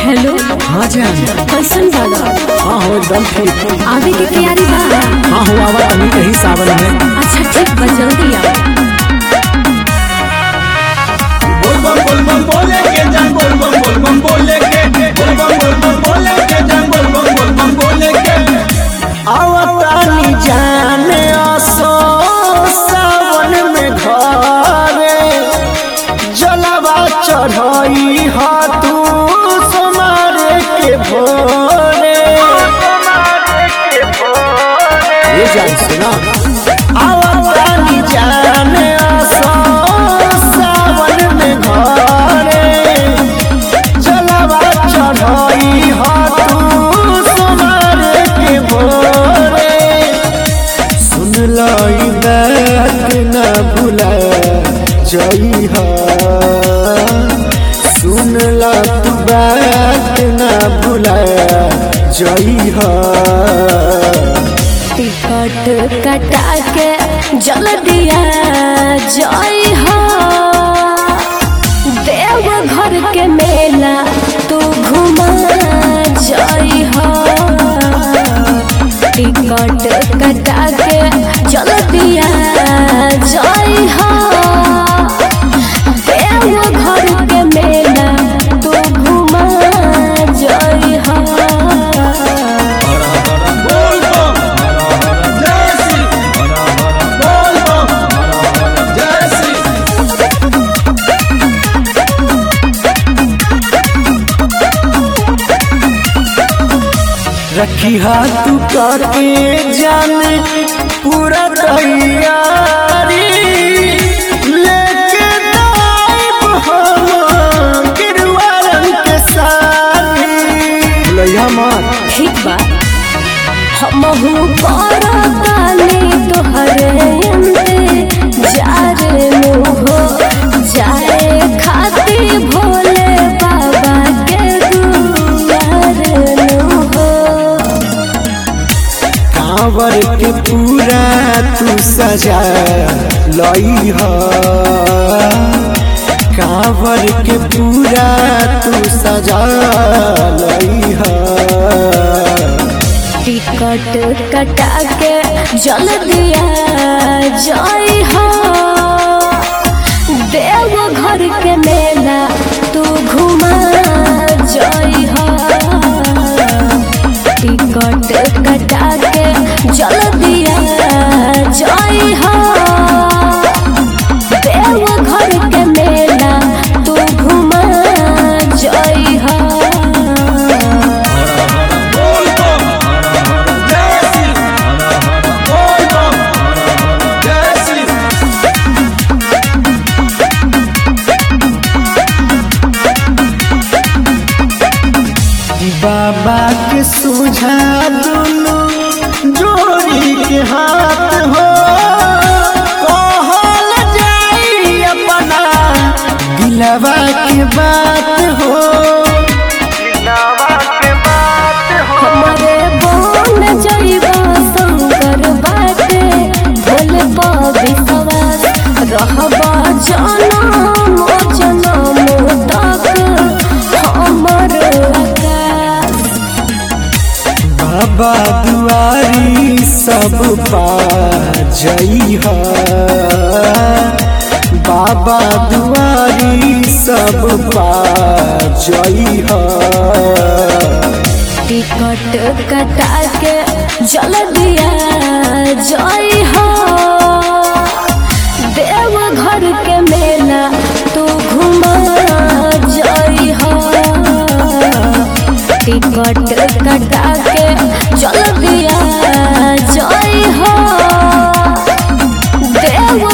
hello हाँ जान कैसन बाड़ा हाँ हो एकदम ठीक आवे के तैयारी बा हाँ हो आवा अभी यही सावन में अच्छा ठीक बा जल्दी आ बोल बम बोल बम बोले के जान बोल बम बोल बम बोले के बोल बम बोल बम बोले के जान बोल बम बोल बम बोले के आवतानी जाने आसो सावन में घरे जलवा चढ़ई हा तू सोनारे के भोरे ये जान सुना आवतानी जाने आसो सावन में घरे जलवा चढ़ई हा तू सोनारे के भोरे सुन लाई बात न भूला जई हा सुन ला तू बात न भूला जई हा टिकट कटा के जल्दिया जय हो देव घर के मेला तू घुमा जय हो टिकट कटा के जल्दिया जय हो देव घर के मेला तू घुमा जय हो बोल बम जय श्री बोल बम जय श्री रखी हाथ करके जाने पूरा तैयारी लेके दाइब हम गिरुआ रंग के साथी लैया मार ठीक बा हमहू करतानी तोहरे इंतजार नु हो जाए खाती भोले बाबा के दुआर नु हो कांवर के पूरा तू सजा लई हा कांवर के पूरा तू सजा लई हा टिकट कटा के जल्दिया जय हो देव घर के मेला तू घुमा जय हो टिकट कटा के जल्दिया जय हो देव घर के मेला तू घुमा जय हो बोल बम जय श्री बोल बम जय श्री बाबा के सुझा दुनु जोड़ी के हाथ हो कहल जाई अपना दिलवा के बात हो हमारे बोन जइबा शंकर बाटे भोले बाबी सवार रहबा जनम जनम तक हमर आकाश बाबा दुआरी सब पा जई हा बाबा दुआरी सब पा जई हा टिकट कटा के जल्दिया जय हो देव घर के मेला तू घुमा जय हो टिकट कटा के जल्दिया जय हो देव